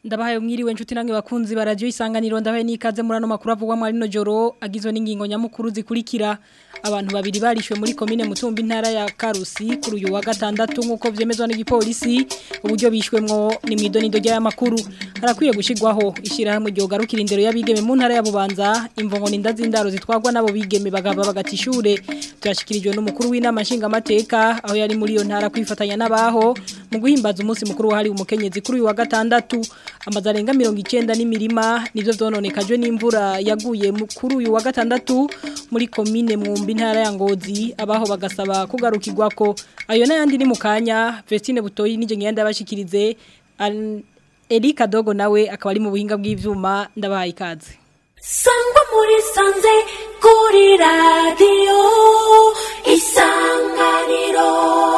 ndabahaye mwiriwe nshuti nange bakunzi baradio isanganiro ndabaye nikaze muri ano makuru avugwa muri no joro agizwe n'ingingo nyamukuru zikurikira abantu babiri barishwe muri komine mutumba intara ya Karusi kuri uyu wa gatandatu nkuko vyemezwa n'igipolisi uburyo bishwemwo ni mwidonido rya makuru harakwiye gushigwaho ishira hamwe ryo garukira indero y'abigeme mu ntara ya Bubanza imvongo ninda zindaro zitwagwa nabo bigeme bagaba bagatishure tuyashikirijwe n'umukuru w'inama nshinga mateka aho yari muri iyo ntara kwifatanya n'abaho mu guhimbaza umunsi mukuru wahari umukenyezi kuri uyu wa gatandatu amazu arenga mirongo icyenda n'imirima nibyo byononekajwe n'imvura yaguye kuri uyu wa gatandatu muri komine mwumbi intara ya ngozi abaho bagasaba kugarukirwa ko ayo n'ayandi ni mu kanya Vestine butoyi n'ijye ngenda yabashikirize Erika Dogo nawe akaba ari mu buhinga bw'ibyuma ndabahaye ikaze sangwa muri sanze kuri radiyo isanganiro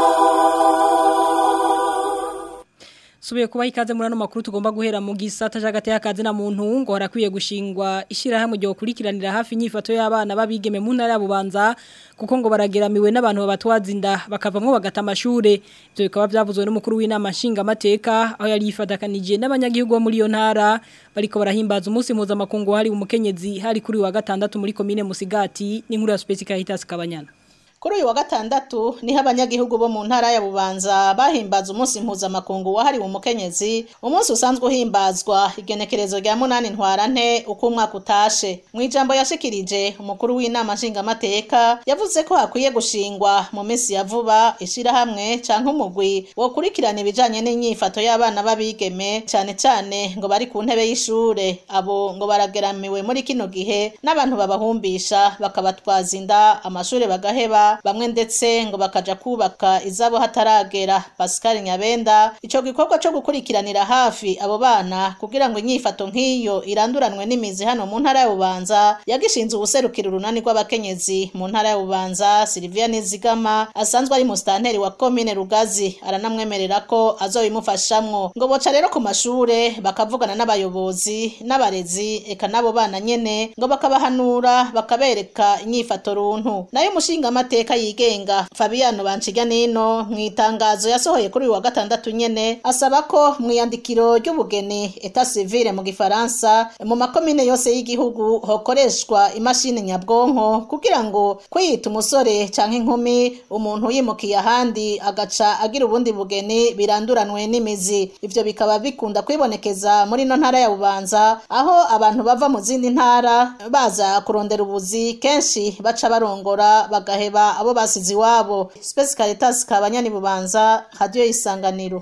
Subiye kuba ikaze muri ano makuru tugomba guhera mu gisata jagate y'akazi na muntu ngo harakwiye gushingwa ishirahamwe ryo kurikiranira hafi inyifato y'abana babigeme mu ntara ya Bubanza kuko ngo barageramiwe n'abantu babatwazinda bakavamwo bagata amashure byo bikaba byavuzwe n'umukuru w'inama nshinga mateka aho yari yifadakanije n'abanyagihugu bo muri iyo ntara bariko barahimbaza umunsi mpuzamakungu hari umukenyezi hari kuri wa gatandatu muri komine Musigati n'inkuru ya Special Hitas Kabanyana Kuri uyu wa gatandatu niho abanyagihugu bo mu ntara ya Bubanza bahimbaza umunsi mpuzamakungu wahariwe umukenyezi umunsi usanzwe uhimbazwa igenekerezo rya munani ntwarante uko umwaka utashe mu ijambo yashikirije umukuru w'inama nshingamateka yavuze ko hakwiye gushingwa mu minsi ya vuba ishirahamwe canke umugwi wokurikirana ibijanye n'inyifato y'abana b'abigeme cane cane ngo bari ku ntebe y'ishure abo ngo barageramiwe muri kino gihe n'abantu babahumbisha bakabatwaza inda amashure bagaheba bamwe ndetse ngo bakaja kubaka izabo hataragera Pascal Nyabenda ico gikorwa cyo gukurikiranira hafi abo bana kugira ngo inyifato nk'iyo iranduranwe n'imizi hano mu ntara ya Bubanza yagishinze ubuserukiro urunani rw'abakenyezi mu ntara ya Bubanza Silvia Nizigama asanzwe ari mustanteri wa commune Rugazi aranamwemerera ko azobimufashamwo ngo boca rero ku mashure bakavugana n'abayobozi n'abarezi eka nabo bana nyene ngo bakabahanura bakabereka inyifato runtu nayo umushinga amateka yigenga Fabiano Banciga nino mu itangazo yasohoye kuri uyu wa gatandatu nyene asaba ko mu yandikiro ry'ubugeni eta civile mu gifaransa mu makomine yose y'igihugu hokoreshwa imashini nyabwonko kugira ngo kwiyita umusore canke inkumi umuntu yimukiye ahandi agaca agira ubundi bugeni biranduranwe n'imizi ivyo bikaba bikunda kwibonekeza muri no ntara ya Bubanza aho abantu bava mu zindi ntara baza kurondera ubuzi kenshi baca barongora bagaheba abo basize iwabo Space Caritas kabanyani bubanza radio isanganiro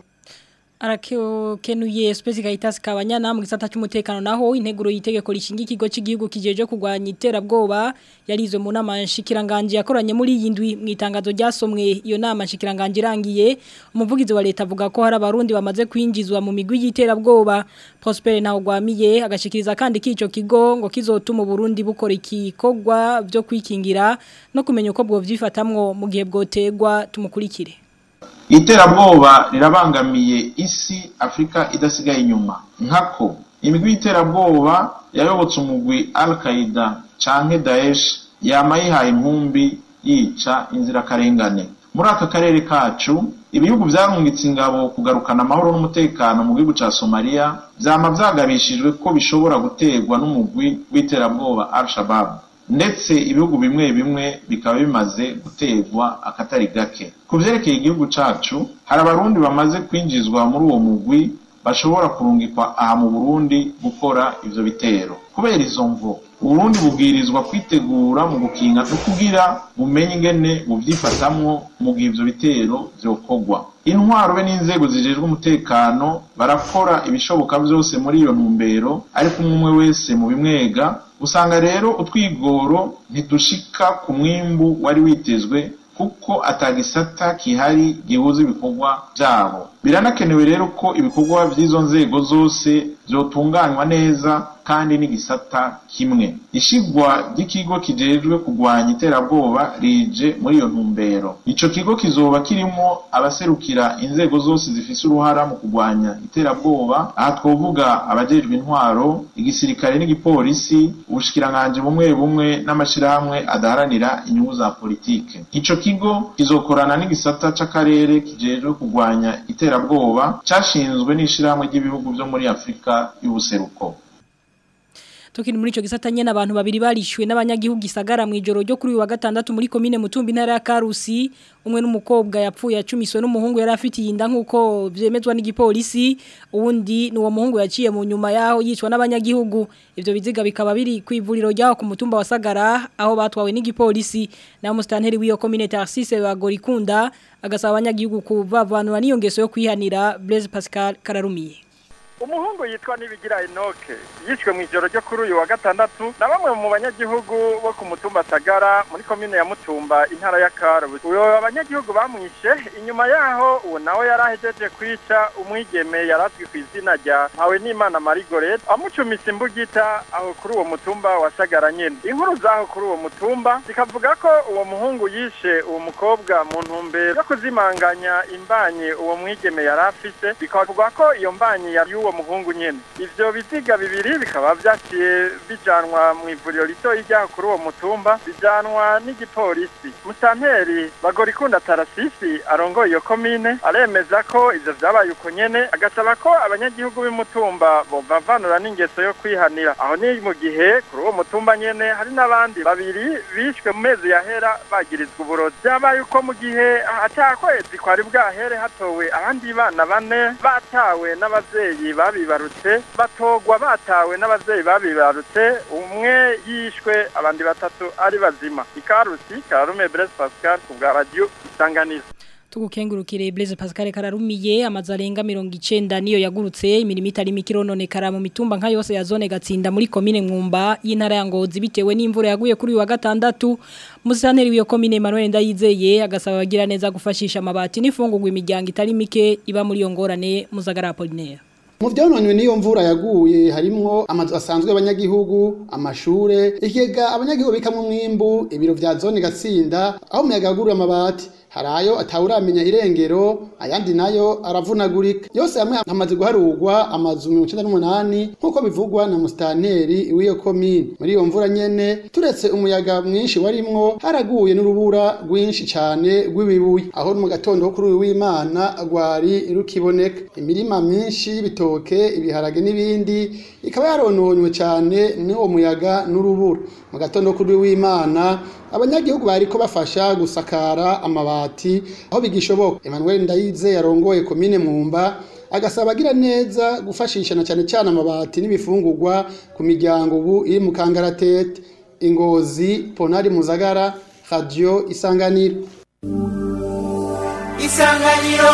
arakenuye Space Caritas kabanyana mu gisata cy'umutekano naho integuro yitegeko rishinga ikigo cy'igihugu kijeje kugwanya iterabwoba yarizwe mu nama nshikiranganje yakoranye muri iyi ndwi mu itangazo ryasomwe iyo nama nshikiranganje irangiye umuvugizi wa leta avuga ko hari abarundi bamaze kwinjizwa mu migwi y'iterabwoba Prosper naho gwamiye agashikiriza kandi kico kigo ngo kizotuma Burundi bukora ikikogwa byo kwikingira no kumenya uko bwo vyifatamwo mu gihe bwotegwa tumukurikire iterabwoba rirabangamiye isi afurika idasigaye inyuma nkako imigwi y'iterabwoba yayobotse umugwi al qaida canke daesh yama yihaye inkumbi yica inzirakarengane muri aka karere kacu ibihugu vyarungitse ingabo kugarukana amahoro n'umutekano mu gihugu ca somaliya vyama vyagabishijwe ko bishobora guterwa n'umugwi w'iterabwoba al shabab ndetse ibihugu bimwe bimwe bikaba bimaze guterwa akatari gake ku vyerekeye igihugu cacu hari abarundi bamaze kwinjizwa muri uwo mugwi bashobora kurungikwa aha mu burundi gukora ivyo bitero kubera izo mvo uburundi bubwirizwa kwitegura mu gukinga no kugira bumenye ingene buvyifatamwo mu gihe ivyo bitero vyokorwa intwaro be n'inzego zijejwe umutekano barakora ibishoboka vyose muri iyo ntumbero ariko umwe wese mu bimwega usanga rero utwigoro ntidushika ku mwimbu wari witezwe kuko atagisata kihari gihuza ibikorwa byabo biranakenewe rero ko ibikorwa by'izo nzego zose byotunganywa neza kandi n'igisata kimwe ishigwa ry'ikigo kijejwe kugwanya iterabwoba rije muri iyo ntumbero ico kigo kizoba kirimo abaserukira inzego zose zifise uruhara mu kugwanya iterabwoba aha twovuga abajejwe intwaro igisirikare n'igipolisi ubushikiranganji bumwe bumwe n'amashirahamwe adaharanira inyungu za politike ico kigo kizokorana n'igisata c'akarere kijejwe kugwanya iterabwoba cashinzwe n'ishirahamwe ry'ibihugu vyo muri afurika Afrika y'ubuseruko Tukiri muri ico gisata nyene abantu babiri barishwe n'abanyagihugu gisagara mu ijoro ryo kuri uyu wa gatandatu muri komine Mutumbi ntara ya Karusi umwe n'umukobwa yapfuye acumiswe n'umuhungu yari afitiye inda nkuko vyemezwa n'igipolisi uwundi ni uwo muhungu yaciye mu nyuma yaho yicwa n'abanyagihugu ivyo biziga bikaba biri ku ivuriro ryaho ku mutumba wa Sagara aho batwawe n'igipolisi na mustanteri w'iyo komine Tarsise bagorikunda agasaba abanyagihugu kuvavanura n'iyo ngeso yo kwihanira Blaise Pascal Kararumiye umuhungu yitwa nibigira enoke yishwe mu ijoro ryo kuri uyu wa gatandatu na bamwe mu banyagihugu bo ku mutumba sagara muri komine ya mutumba intara ya karusi uyo abanyagihugu bamwishe inyuma yaho uwo nawe yari ahejeje kwica umwigeme yari azwi ku izina rya mpawe n'imana marigoret amucumise imbugita aho kuri uwo mutumba wa sagara nyene inkuru zaho kuri uwo mutumba zikavuga ko uwo muhungu yishe uwo mukobwa mu ntumbero yo kuzimanganya imbanye uwo mwigeme yari afise bikavuga ko iyo mbanye yari uwo muhungu nyene ivyo biziga bibiri bikaba vyaciye bijanwa mu ivuriro ritoyi ryaho kuri uwo mutumba bijanwa n'igipolisi musanteri bagorikunda tarasisi arongoye iyo komine aremeza ko ivyo vyabaye uko nyene agasaba ko abanyagihugu b'umutumba bovavanura n'ingeso yo kwihanira aho ni mu gihe kuri uwo mutumba nyene hari n'abandi babiri bishwe mu mezi yahera bagirizwa uburozi vyabaye uko mu gihe atakwezi kwari bwahere hatowe abandi bana bane batawe n'abavyeyi babibarutse batogwa batawe n'abavyeyi babibarutse umwe yishwe abandi batatu ari bazima ikarusi karume Blaise Pascal ku bwa radio isanganiza Tugukengurukire Blaise Pascal Kararumiye amazu arenga 90 niyo yagurutse imirimo itari mikirononekara mu mitumba nka yose ya zone gatsinda muri komine Mwumba y'intara ya Ngozi bitewe n'imvura yaguye kuri uyu wa gatandatu musanteri w'iyo komine Emmanuel Ndayizeye agasaba bagira neza gufashisha amabati n'ifungurwa imiryango itari mike iba muri iyo ngorane muzagara Apollinaire mu byononywe n'iyo mvura yaguye harimwo amazu asanzwe y'abanyagihugu amashure ikigega abanyagihugu bikamwo umwimbu ibiro vya zone gatsinda aho umuyaga yaguruye amabati hari ayo atawuramenya irengero ayandi nayo aravunagurika yose hamwe hamaze guharurwa amazu mirongo icenda n'umunani nk'uko bivugwa na musitanteri w'iyo komine muri iyo mvura nyene turetse umuyaga mwinshi warimwo haraguye n'urubura rwinshi cane rw'ibibuye aho mu gatondo ko kuri uyu w'imana rwari rukiboneka imirima myinshi y'ibitoke ibiharage n'ibindi ikaba yarononywe cane n'uwo muyaga n'urubura mu gatondo kuri uyu w'imana abanyagihugu bariko bafasha gusakara amabati aho bigishoboka Emmanuel Ndayize yarongoye komine Mwumba agasaba agira neza gufashisha na cyane cyane amabati n'ibifungurwa ku miryango ubu iri mu kangaratete ingozi ponari muzagara radio isanganiro isanganiro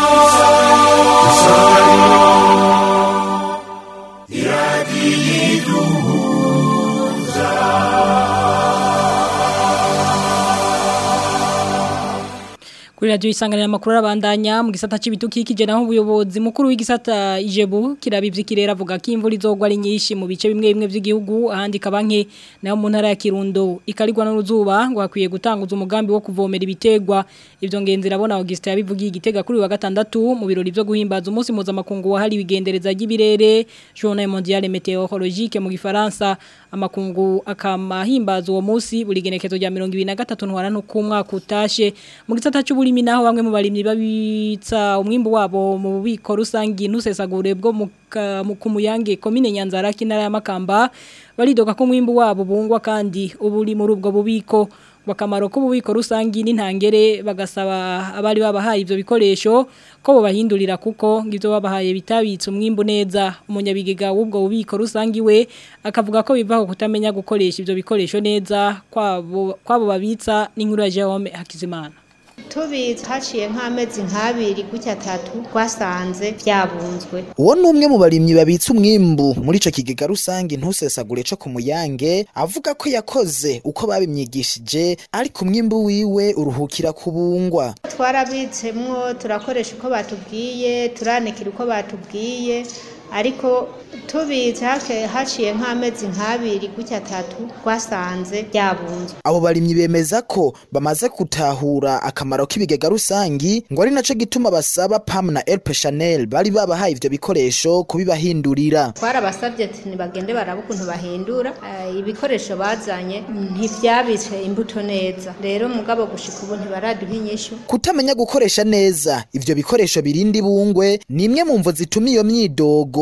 Kuri radio isanganira makuru abandanya mu gisata c'ibitukikije naho ubuyobozi mukuru w'igisata Ijebu kirabivye kirera avuga ko imvura izogwa ari nyinshi mu bice bimwe bimwe by'igihugu ahandi kabanke naho mu ntara ya Kirundo ikarigwa n'uruzuba ngo hakwiye gutanguza umugambi wo kuvomera ibitegwa ivyo ngenzira abona Augustin yabivugiye igitega kuri wa gatandatu mu birori byo guhimbaza umunsi mpuzamakungu wahari wigendereza ry'ibirere Journée mondiale météorologique mu gifaransa amakungu akamahimbaza uwo munsi buri genekezo rya 2023 ntwarano ku mwaka utashe mu gisata cy'uburimi naho bamwe mu barimyi babitsa umwimbu wabo mu bubiko rusangi ntusesagure bwo mu kumuyange komine Nyanzara kinara ya Makamba baridoka ko umwimbu wabo bungwa kandi uburi muri ubwo bubiko bakamaro k'ububiko rusangi n'intangere bagasaba abari babahaye ivyo bikoresho ko bahindurira kuko ngivyo babahaye bitabitse umwimbu neza umunyabigega w'ubwo bubiko rusangi we akavuga ko bivaho kutamenya gukoresha ivyo bikoresho neza kwabo kwabo babitsa n'inkuru ya Jerome Hakizimana tubitse haciye nk'amezi nk'abiri gutya atatu twasanze byabunzwe uwo ni umwe mu barimyi babitse umwimbu muri ico kigega rusange ntusesagure co ku muyange avuga ko yakoze uko babimyigishije ariko umwimbu wiwe uruhukira kubungwa twarabitsemwo turakoresha uko batubwiye turanikira uko batubwiye ariko tubitse haciye nk'amezi nk'abiri gutya atatu twasanze byabunzwe abo barimyi bemeza ko bamaze gutahura akamaro k'ibigega rusangi ngo ari naco gituma basaba pam na elpe chanel bari babahaye ivyo bikoresho kubibahindurira twarabasabye ati ntibagende baraba ukuntu bahindura uh, ibikoresho bazanye ntivyabitse imbuto neza rero mugabo gushika ubu ntibaraduha inyishu kutamenya gukoresha neza ivyo bikoresho birindi bungwe ni imwe mu mvo zituma iyo myidogo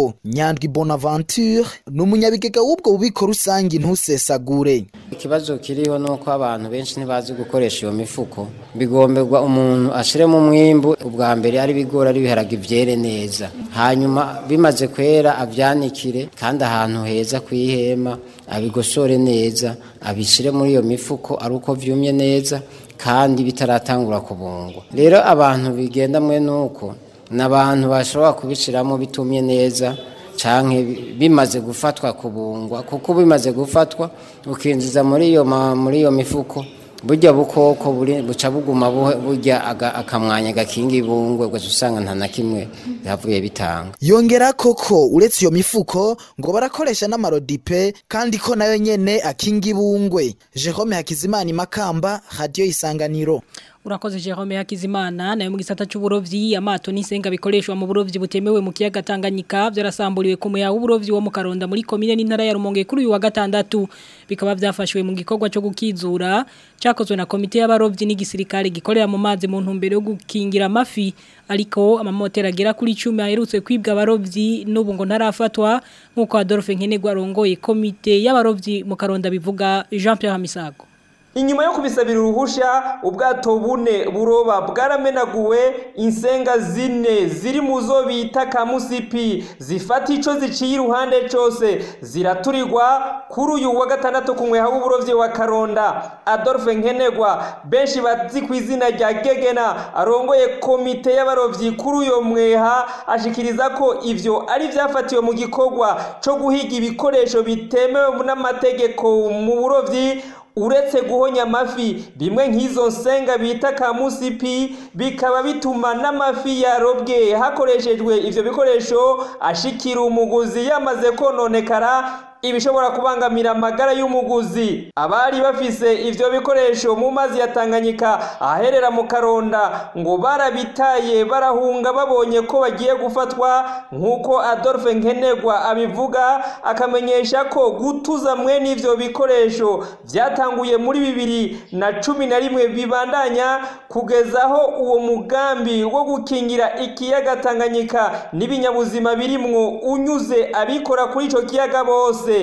ahubwo nyandwi bonaventure ni umunyabigega w'ubwo bubiko rusange ntusesagure ikibazo kiriho ni uko abantu benshi ntibazi gukoresha iyo mifuko bigomberwa umuntu ashiremo umwimbu ubwa mbere ari ibigori ari ibiharage byere neza hanyuma bimaze kwera abyanikire kandi ahantu heza ku ihema abigosore neza abishyire muri iyo mifuko ari uko byumye neza kandi bitaratangura kubungwa rero abantu bigenda mwe nuko ni abantu bashobora kubishyiramo bitumye neza cyangwa bimaze gufatwa kubungwa kuko bimaze gufatwa ukinjiza muri iyo muri iyo mifuko burya bukoko buca buguma burya akamwanya gakinga ibungwe gusa usanga nta na kimwe byavuye bitanga yongera koko uretse iyo mifuko ngo barakoresha n'amarodipe kandi ko nayo nyene akinga ibungwe Jerome Hakizimana imakamba radio isanganiro Urakoze Jerome Hakizimana nayo mu gisata cy'uburovyi amato n'isenga bikoreshwa mu burovyi butemewe mu kiyaga Tanganyika byarasamburiwe ku muya w'uburovyi wo mu Karonda muri komine n'intara ya Rumonge kuri uyu wa gatandatu bikaba byafashwe mu gikorwa cyo gukizura cyakozwe na komite y'abarovyi n'igisirikare gikorera mu mazi mu ntumbero yo gukingira amafi ariko amamoteri agera kuri 10 aherutse kwibwa abarovyi n'ubu ngo ntarafatwa nkuko Adolphe Nkenegwa arongoye komite y'abarovyi mu Karonda bivuga Jean Pierre Misago inyuma yo kubisabira uruhusha ubwato bune buroba bwaramenaguwe insenga zine ziri mu zo bita kamusipi zifata ico ziciye iruhande cose ziraturirwa kuri uyu wa gatandatu ku mweha w'uburovyi wa karonda adolphe nkenegwa benshi bazi ku izina rya gegena arongoye komite y'abarovyi kuri uyo mweha ashikiriza ko ivyo ari vyafatiwe mu gikorwa co guhiga ibikoresho bitemewe n'amategeko mu burovyi uretse guhonya amafi bimwe nk'izo nsenga bita kamusipi bikaba bituma n'amafi yarobwe hakoreshejwe ivyo bikoresho ashikira umuguzi yamaze kononekara ibishobora kubangamira amagara y'umuguzi abari bafise ivyo bikoresho mu mazi ya Tanganyika aherera mu Karonda ngo barabitaye barahunga babonye ko bagiye gufatwa nk'uko Adolphe Nkenegwa abivuga akamenyesha ko gutuza mwe n'ivyo bikoresho vyatanguye muri bibiri na cumi na rimwe bibandanya kugezaho uwo mugambi wo gukingira ikiyaga Tanganyika n'ibinyabuzima birimwo unyuze abikora kuri ico kiyaga bose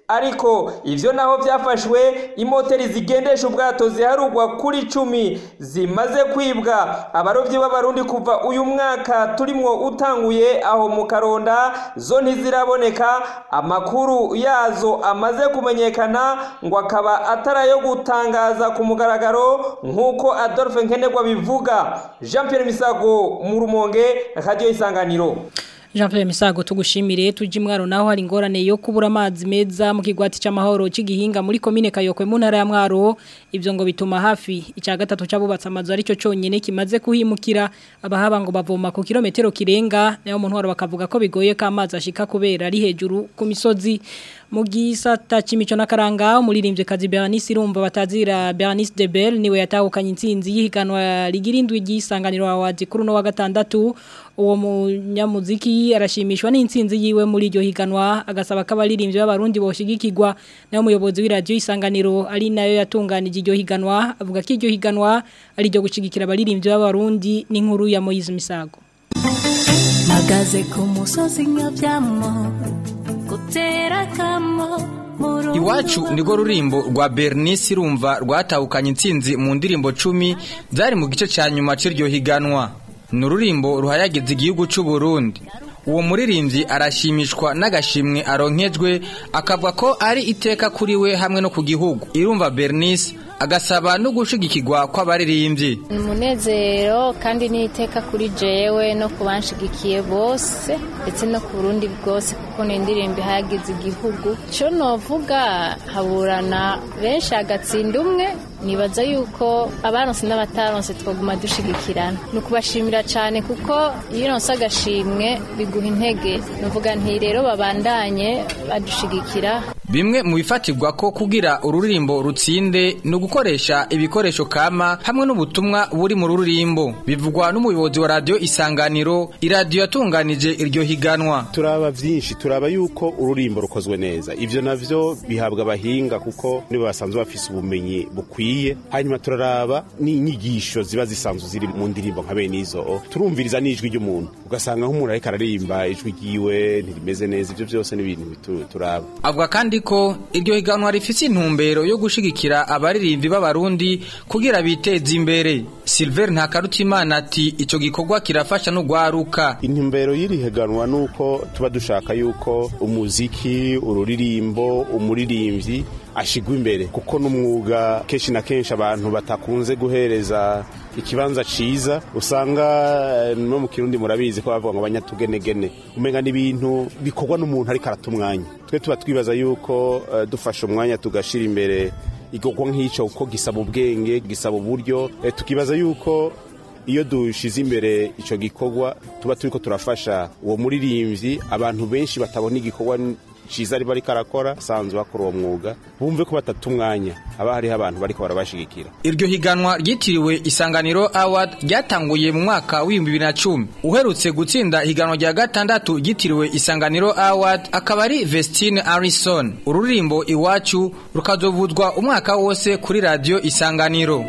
ariko ivyo naho vyafashwe imoteri zigendesha ubwato ziharugwa kuri cumi zimaze kwibwa abarovyi b'abarundi kuva uyu mwaka turimwo utanguye aho mu karonda zo ntiziraboneka amakuru yazo amaze kumenyekana ngo akaba atarayo gutangaza ku mugaragaro nk'uko adolphe nkenerwa bivuga jean pierre misago mu rumonge radiyo isanganiro Jean Pierre Misago tugushimire tuje mwaro naho hari ingorane yo kubura amazi meza mu kigwati c'amahoro c'igihinga muri commune Kayokwe mu ntara ya Mwaro ivyo ngo bituma hafi ica gatatu cabubatse amazu arico conyene kimaze kuhimukira abahaba ngo bavoma ku kilometero kirenga nayo mu ntwaro bakavuga ko bigoye ko amazi ashika kubera ari hejuru ku misozi mu gisata c'imico n'akaranga umuririmbyi kazi Bernice irumva batazira Bernice de Bell niwe yatahukanye intsinzi yihiganwa rigirindwi gisanganiro awazi kuri no wa gatandatu uwo munyamuziki arashimishwa n'intsinzi yiwe muri iryo higanwa agasaba ko abaririmbyi b'abarundi boshigikirwa nayo umuyobozi w'iradiyo isanganiro ari nayo yatunganije iryo higanwa avuga ko iryo higanwa ari iryo gushigikira abaririmbyi b'abarundi n'inkuru ya Moise Misago magaze ku musozi nyabyamo gutera kamo Iwacu nirwo rurimbo rwa Bernice rumva rwatahukanye intsinzi mu ndirimbo cumi zari mu gice cya nyuma cy'iryo higanwa ni ururimbo ruhayagiza igihugu cy'u Burundi uwo muririmbyi arashimishwa n'agashimwe aronkejwe akavuga ko ari iteka kuri we hamwe no ku gihugu irumva Bernice agasaba no gushigikirwa kw'abaririmbyi ni umunezero kandi n'iteka kuri jewe no ku banshigikiye bose ndetse no ku burundi bwose kuko ni indirimbo ihayagiza igihugu cyo novuga haburana benshi agatsinda umwe nibaza yuko abaronse n'abataronse twaguma dushigikirana ni ukubashimira cyane kuko iyo uronse agashimwe biguha intege nuvuga nti rero babandanye badushigikira bimwe mu bifatirwa ko kugira ururimbo rutsinde ni ugukoresha ibikoresho kama hamwe n'ubutumwa buri mu rurimbo bivugwa n'umuyobozi wa radiyo isanganiro iradiyo yatunganije iryo higanwa turaba byinshi turaba yuko ururimbo rukozwe neza ivyo navyo bihabwa abahinga kuko nibo basanzwe bafise ubumenyi bukwiye hanyuma turaraba n'inyigisho ziba zisanzwe ziri mu ndirimbo nka bene izo turumviriza n'ijwi ry'umuntu ugasanga nk'umuntu ariko araririmba ijwi ryiwe ntirimeze neza ivyo byose ni ibintu bitu- turaba avuga kandi ko iryo higanwa rifise intumbero yo gushigikira abaririmbi b'abarundi kugira biteze imbere silver ntakarutimana ati ico gikorwa kirafasha n'ugwaruka intumbero y'iri higanwa ni uko tuba dushaka yuko umuziki ururirimbo umuririmbyi ashigwa imbere kuko n'umwuga kenshi na kenshi abantu batakunze guhereza ikibanza ciza usanga eh, no mu kirundi murabizi ko bavuga ngo abanyatugenegene umenga n'ibintu bikorwa n'umuntu ariko arata umwanya twe tuba twibaza yuko eh, dufashe umwanya tugashira imbere igikorwa nk'ico kuko gisaba ubwenge gisaba uburyo eh, tukibaza yuko iyo dushize imbere icyo gikorwa tuba turi ko turafasha uwo muririmbyi abantu benshi batabona igikorwa cyiza ari bariko arakora asanzwe bakora uwo mwuga bumve ko batata umwanya haba hariho abantu bariko barabashigikira iryo higanwa ryitiriwe isanganiro award ryatanguye mu mwaka w'ibihumbi bibiri na cumi uherutse gutsinda higanwa rya gatandatu ryitiriwe isanganiro award akaba ari vestine arison ururirimbo iwacu rukazovuzwa umwaka wose kuri radiyo isanganiro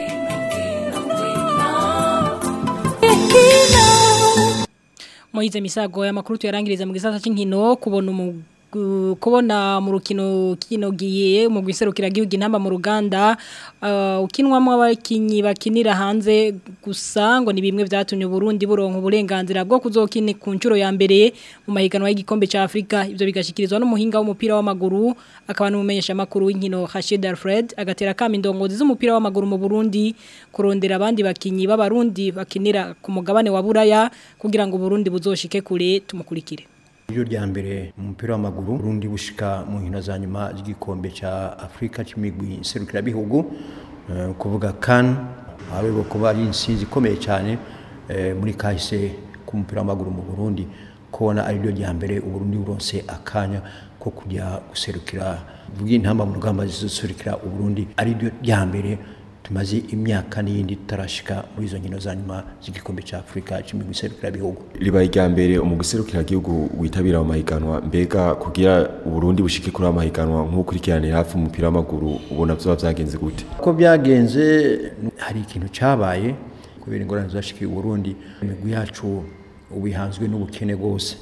Moize misago ya makuru tuyarangiriza mu gisata c'inkino kubona umu gu- kubona mu rukino kino giye mu gwiserukira gihugu intamba mu Ruganda uh, ukinwamo abakinyi bakinira hanze gusa ngo ni bimwe vyatumye Burundi buronka uburenganzira bwo kuzokina ku ncuro ya mbere mu mahiganwa y'igikombe ca Afrika ivyo bigashikirizwa n'umuhinga w'umupira w'amaguru akaba n'umumenyesha makuru w'inkino Rashid Alfred agatera kama indongozi z'umupira w'amaguru mu Burundi kurondera abandi bakinyi b'abarundi bakinira ku mugabane wa Buraya kugira ngo Burundi buzoshike kure tumukurikire Iyo rya mbere mu mupira w'amaguru Burundi bushika mu nkino za nyuma z'igikombe ca Afrika c'imigwi serukira bihugu uh, kuvuga CAN ahubwo kuba ari insinzi ikomeye cyane eh, muri kahise ku mupira w'amaguru mu Burundi kubona ari ryo rya mbere Uburundi buronse akanya ko kujya guserukira vuga intamba mu rugamba zizoserukira Uburundi ari ryo rya mbere tumaze imyaka n'iyindi tutarashika muri izo nkino za nyuma z'igikombe ca Afrika c'imigwi serukira bihugu ribaye irya mbere umuguserukira igihugu witabira mu mahiganwa mbega kugira uburundi bushike kuri ayo mahiganwa nk'ukurikiranira hafi umupira w'amaguru ubona vyoba vyagenze gute ko byagenze hari ikintu cyabaye kubera ingorane zashikiye Burundi imigwi yacu ubihanzwe n'ubukene bwose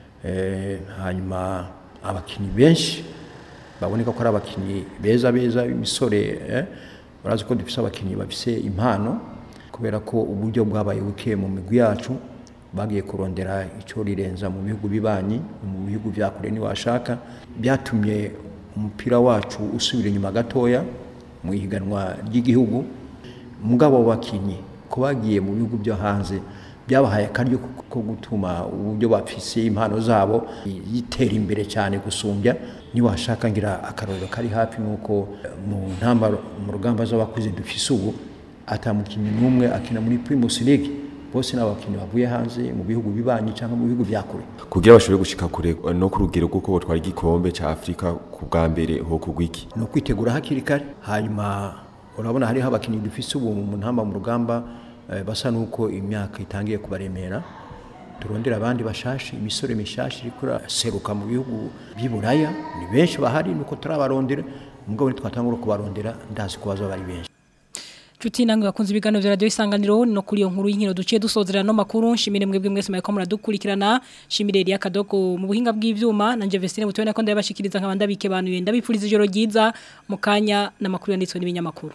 eh, hanyuma abakinyi benshi baboneka ko ari abakinyi beza beza imisore eh, urazi ko dufise abakinyi bafise impano kubera ko uburyo bwabaye buke mu migwi yacu bagiye kurondera icyo rirenza mu bihugu bibanyi mu bihugu vya kure niwashaka byatumye umupira wacu usubira inyuma gatoya mu ihiganwa ry'igihugu mugabo bakinyi ko bagiye mu bihugu byo hanze byabahaye akaryo ko- ko gutuma uburyo bafise impano zabo yitera imbere cyane gusumbya niwashaka ngira akarorero kari hafi nuko mu ntamba mu rugamba z'abakuze dufise ubu atamukinnyi n'umwe akina muri Primus League bose n'abakinnyi bavuye hanze mu bihugu bibanyi cyangwa mu bihugu bya kure kugira bashobore gushika kure no ku rugero rw'uko botwara igikombe ca afurika ku bwa mbere ho kugwiki ni ukwitegura hakiri kare hanyuma urabona hariho abakinnyi dufise ubu mu ntamba mu rugamba eh, basa nuko imyaka itangiye kubaremera turondera abandi bashashi imisore mishashi iriko iraseruka mu bihugu by'i Buraya ni benshi bahari nuko turabarondera mugabo nitwatangura kubarondera ndazi ko bazoba ari benshi Chuti nangu bakunze ibiganiro vya radio isanganiro no kuri iyo nkuru y'inkino duciye dusozera no makuru nshimire mwebwe mwese mweko muradukurikirana shimire Elia Kadoko mu buhinga bw'ivyuma nanje Vestine butone ko ndabashikiriza nkabanda bike bantu yenda bipfuriza ijoro ryiza mu kanya n'amakuru yanditswe n'ibinyamakuru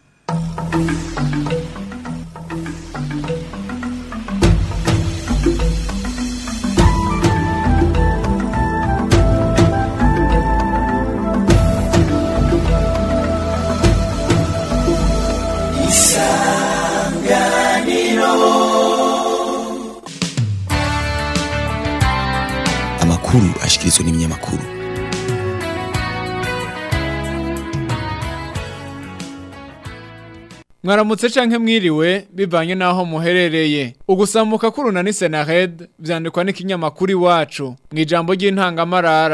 amakuru ashikirizwa n'ibinyamakuru mwaramutse canke mwiriwe bivanye naho muherereye ugusamuka k'urunani senared vyandikwa n'ikinyamakuru iwacu mu ijambo ry'intangamarara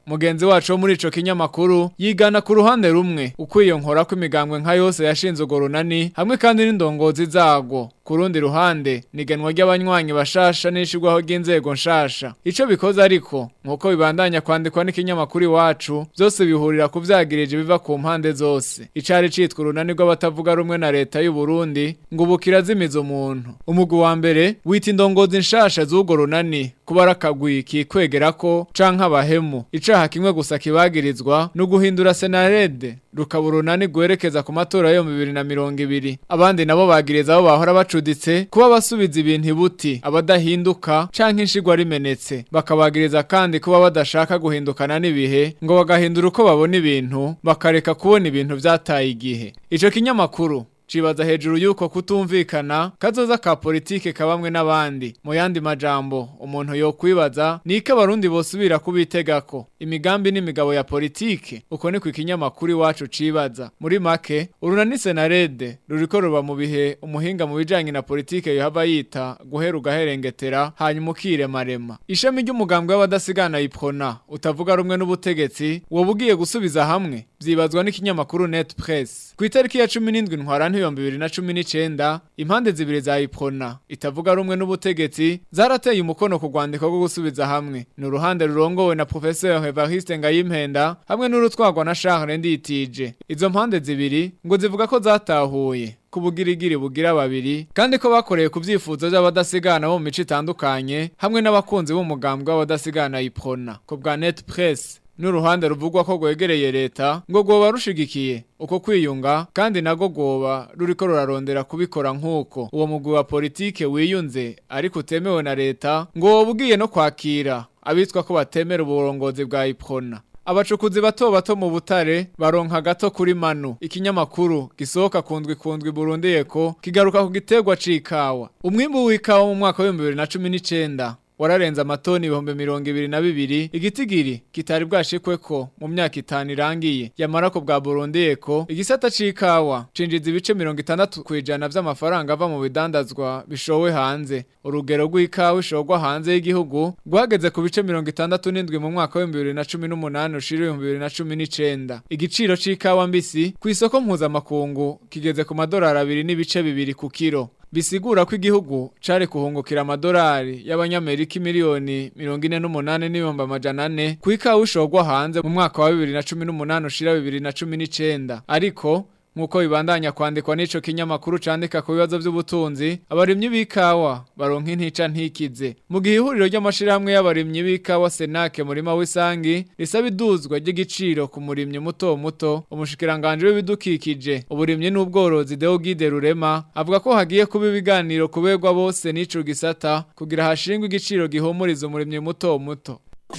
mugenzi wacu wo muri ico kinyamakuru yigana ku ruhande rumwe ukwiyonkora kw'imigambwe nka yose yashinze urwo runani hamwe kandi n'indongozi zago ku rundi ruhande niganwa ry'abanywanyi bashasha n'ishirwaho ry'inzego nshasha ico bikoze ariko nk'uko bibandanya kwandikwa n'ikinyamakuru iwacu byose bihurira ku vyagirije biva ku mpande zose icari citwa urunani rw'abatavuga rumwe na leta y'u Burundi ngo ubu kirazimiza umuntu umugwi wa mbere wita indongozi nshasha z'urwo runani kuba arakagwi kikwegera ko canke abahemu icaha kimwe gusa kibagirizwa no guhindura senarede rukaba urunani rwerekeza ku matora yo mu bibiri na mirongo ibiri abandi nabo bagiriza abo bahora bacuditse kuba basubiza ibintu ibuti abadahinduka canke inshigwa rimenetse bakabagiriza kandi kuba badashaka guhindukana n'ibihe ngo bagahindura uko babona ibintu bakareka kubona ibintu vyataye igihe ico kinyamakuru cibaza hejuru yuko kutumvikana kazoza ka politike kabamwe n'abandi mu yandi majambo umuntu yokwibaza niko abarundi bosubira kubitegako imigambi n'imigabo ya politike uko ni ku ikinyamakuru iwacu cibaza muri make urunani senarede ruriko ruba mu bihe umuhinga mu bijanye na politike yohava yita guhera ugaherengetera hanyuma ukiremarema ishami ry'umugambwe w'abadasigana iprona utavuga rumwe n'ubutegetsi woba ugiye gusubiza hamwe vyibazwa n'ikinyamakuru net press ku itariki ya cumi n'indwi ntwarante ibihumbi bibiri na cumi n'icenda impande zibiri za iprona itavuga rumwe n'ubutegetsi zarateye umukono ku rwandiko rwo gusubiza hamwe ni uruhande rurongowe na professeur evariste ngayimpenda hamwe n'urutwagwa na charles nditije izo mpande zibiri ngo zivuga ko zatahuye ku bugirigiri bugira babiri kandi ko bakoreye ku byifuzo by'abadasigana bo mu mico itandukanye hamwe n'abakunzi b'umugambwe w'abadasigana iprona ku bwa net press n'uruhande ruvugwa ko rwegereye leta ngo rwoba rushigikiye uko kwiyunga kandi nago rwoba ruriko rurarondera kubikora nk'uko uwo mugwi wa politike wiyunze ariko utemewe na leta ngo woba ugiye no kwakira abitwa ko batemera uburongozi bwa iprona abacukuzi bato bato mu butare baronka gato kuri manu ikinyamakuru gisohoka kundwi kundwi Burundi eko kigaruka ku giterwa c'ikawa umwimbu w'ikawa mu mwaka wa 2019 wararenza amatoni ibihumbi mirongo ibiri na bibiri igitigiri kitari bwashikwe ko mu myaka itanu irangiye yamara ko bwa Burundi eko igisata c'ikawa cinjiza ibice mirongo itandatu kwijana vy'amafaranga ava mu bidandazwa bishowe hanze urugero rw'ikawa ishorwa hanze y'igihugu rwageze ku bice mirongo itandatu n'indwi mu mwaka w'ibihumbi bibiri na cumi n'umunani ushira ibihumbi bibiri na cumi n'icenda igiciro c'ikawa mbisi ku isoko mpuzamakungu kigeze ku madolari abiri n'ibice bibiri ku kiro bisigura ko igihugu cari kuhungukira amadolari y'abanyamerika miliyoni mirongo ine n'umunani n'ibihumbi amajana ane ku ikawa ishorwa hanze mu mwaka wa bibiri na cumi n'umunani ushira bibiri na cumi n'icenda ariko nk'uko bibandanya kwandikwa n'ico kinyamakuru candika ku bibazo vy'ubutunzi abarimyi b'ikawa baronka intica ntikize mu gihe ihuriro ry'amashirahamwe y'abarimyi b'ikawa senake murima w'isangi risaba iduzwa ry'igiciro ku murimyi muto muto umushikiranganje w'ibidukikije uburimyi n'ubworozi Deogide Rurema avuga ko hagiye kuba ibiganiro kuberwa bose n'ico gisata kugira hashingwe igiciro gihumuriza umurimyi muto muto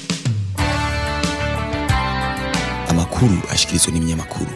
amakuru ashikirizwa n'ibinyamakuru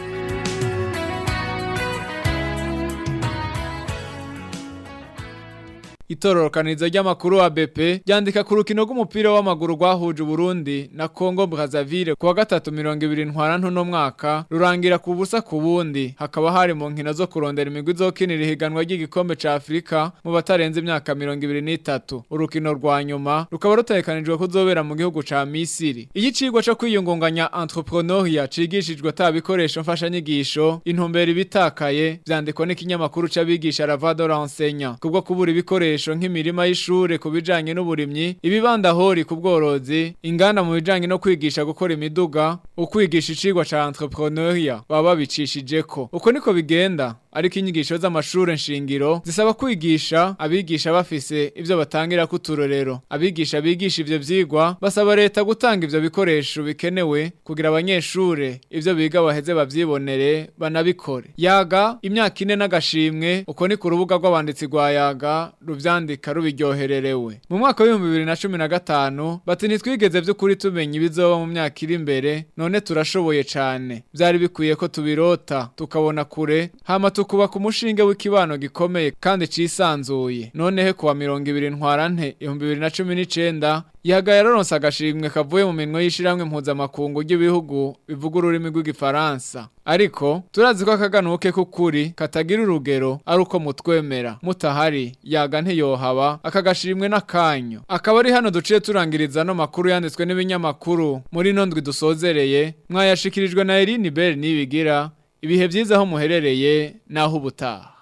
Itororokanizo ry'amakuru wa BP ryandika ku rukino rw'umupira w'amaguru rwahuje Burundi na Congo Brazzaville kuwa gatatu mirongo ibiri ntwarantu no mwaka rurangira ku busa ku bundi hakaba hari mu nkino zo kurondera imigwi izokinira ihiganwa ry'igikombe ca Afrika mu batarenze imyaka mirongo ibiri n'itatu urukino rwa nyuma rukaba rutegekanijwe kuzobera mu gihugu ca Misiri iki cigwa co kwiyungunganya entrepreneuria cigishijwe ata bikoresho mfashanyigisho intumbero ibitakaye vyandikwa n'ikinyamakuru c'abigisha Ravado Renseignant kubwo kubura ibikoresho ibikoresho nk'imirima y'ishure ku bijanye n'uburimyi ibibandahori ku bworozi inganda mu bijanye no kwigisha gukora imiduga ukwigisha icigwa ca entrepreneuria baba babicishijeko uko niko bigenda ariko inyigisho z'amashure nshingiro zisaba kwigisha abigisha bafise ivyo batangira kuturorero abigisha bigisha ivyo vyigwa basaba leta gutanga ivyo bikoresho bikenewe kugira abanyeshure ivyo biga baheze bavyibonere banabikore yaga imyaka ine n'agashimwe uko ni ku rubuga rw'abanditsi rwa yaga ruvyandika rubiryohererewe mu mwaka w'ibihumbi bibiri na cumi na gatanu bati ntitwigeze vy'ukuri tumenya ibizoba mu myaka iri imbere none turashoboye cane vyari bikwiye ko tubirota tukabona kure hama kubaka umushinge w'ikibano gikomeye kandi cisanzuye nonehe kuwa mirongo ibiri ntwarante ibihumbi bibiri na cumi n'icenda yagaye aronse agashimwe kavuye mu minwe y'ishiramwe mpuzamakungu ry'ibihugu bivuga ururimi rw'igifaransa ariko turazi ko akaganuke k'ukuri katagira urugero ari uko mutwemera mutahari yaga ntiyohaba akagashimwe n'akanyo akaba ari hano duciye turangiriza no makuru yanditswe n'ibinyamakuru muri ino ndwi dusozereye mwayashikirijwe na Eline Bell nibigira ibihe byiza aho muherereye naho ubutaha